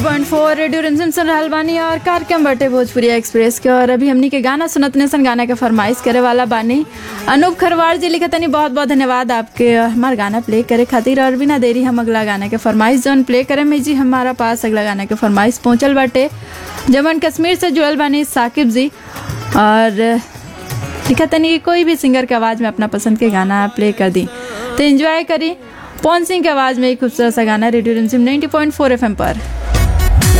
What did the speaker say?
90.4 radio रिमझिम सुन रहल बानी और कार्यक्रम बटे भोजपुरी एक्सप्रेस के और अभी हमनी के गाना सुनत नेसन गाना के फरमाइश करे वाला बानी अनूप खरवार जी लिखतनी बहुत बहुत धन्यवाद आपके हमार गाना प्ले करे खातिर और बिना देरी हम अगला गाना के फरमाइश जौन प्ले करे में जी हमारा पास अगला गाना के फरमाइश पहुंचल बाटे जमन कश्मीर से जुड़ल बानी साकिब जी और लिखतनी कि कोई भी सिंगर के आवाज़ में अपना पसंद के गाना प्ले कर दी तो एंजॉय करी पवन सिंह की आवाज़ में एक खूबसूरत सा गाना रेडियो रिमझिम 90.4 एफएम पर